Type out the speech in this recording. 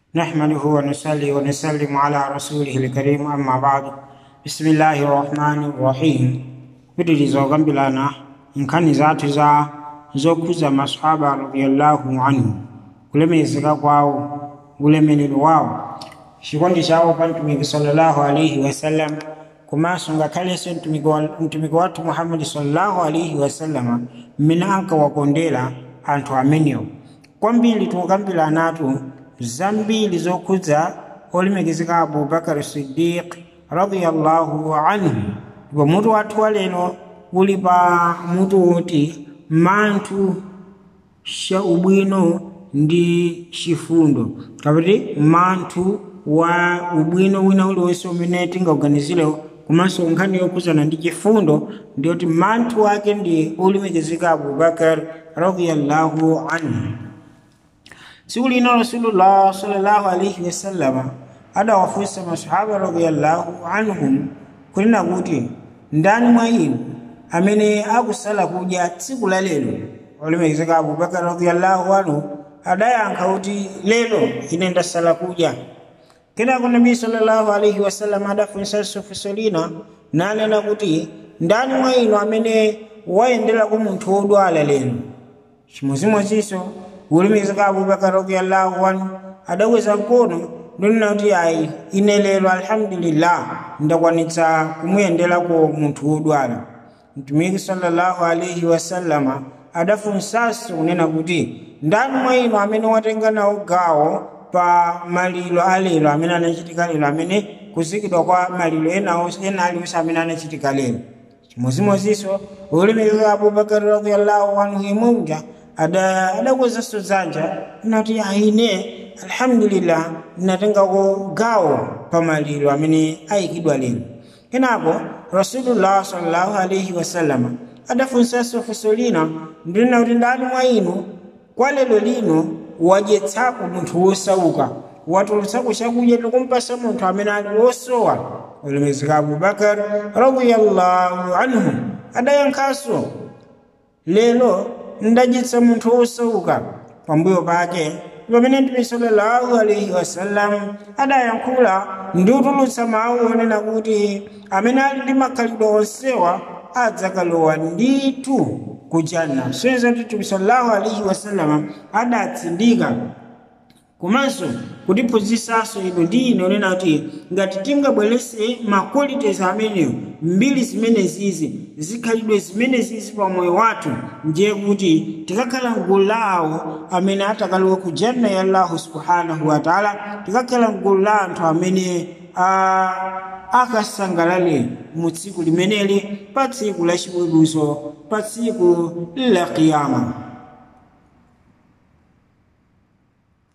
نحمده ونصلي ونسلم على رسوله الكريم أما بعد بسم الله الرحمن الرحيم pitiriza okambirana nkhani zathu za zokhuza masahaba radiyallahu anhu kulemekezeka kwawo ulemelero wawo chikondi chawo pa mtumiki sallallahu alaihi wasallam komanso ngakhalenso mtumiki wathu muhammadi sallallahu alaihi wasallama mmene ankawakondera anthu amenewo kwambiri tikukambiranatu zambiri zokhudza olemekezeka abubakar sidiq radiyallahu anhu ndipo mutu wathu wa lero uli pa mutu woti manthu sha ubwino ndi chifundo kapati manthu wa ubwino wina uliwonse umene tingauganizirewo komanso nkhani yokhuzana ndi chifundo ndiyoti manthu ake ndi olemekezeka abubakar radiyallahu anhu tsiku lino rasulullah sallallahu alaihi wasallama adawafunsa masahaba radiyallahu anhum kunena kuti ndani mwa inu amene akusala kudya tsiku la lero olemekezeka abubakar radiyallahu anhu adayankha kuti lero ine ndasala kudya kenako nabii sallallahu alaihi wasallam adafunsanso funso lina nanena kuti ndani mwa inu amene wayenderako munthu wodwala lero chimodzimodzinso ulemekezeka abubakar radiyallahu anhu adakweza mkono ndonena kuti ayi ine lero alhamdulillah ndakwanitsa kumuyenderako munthu wodwala mtumiki sallallahu alaihi wasallama adafunsanso kunena kuti ndani mwa inu amene watenga nawo gawo pa maliro alero amene anachitika lero amene kuzikidwa kwa maliro ena aliwonse amene anachitika lero chimodzimodzinso ulemekezeka abubakar radiyallahu anhu imumja adakwezanso dzanja nati aine alhamdulillah natengako gawo pa maliro amene ayikidwa lero kenako rasulullah sallallahu alaihi wasallama adafunsanso funso lina ndinena kuti ndani mwa inu kwa lero lino wadyetsako munthu wosauka watulutsako chakudya tikumpasa munthu amene ali wosowa ulemekezeka abubakar radiyallahu anhu adayankhanso lero ndadyetsa munthu wosauka pambuyo pake pamene mtume sallallahu alaihi wasallam adayankhula ndi kutulutsa mawu onena kuti amene ali ndi makhalidwe onsewa adzakalowa ndithu ku janna soyeza kuti mtume sallallahu alaihi wasallam adatsindika komanso kutiphunzitsanso ino ndi ine onena kuti ngati tingabwerese maqualities amenewo mbiri zimenezizi zikhalidwe zimenezizi pa moyo wathu ndiye kuti tikakhala mgulu lawo amene atakalowa ku janna ya allahu subhanahu wa taala tikakhala mgulu la anthu amene akasangalale mu tsiku limeneli pa tsiku la chiweruzo pa tsiku la kiyama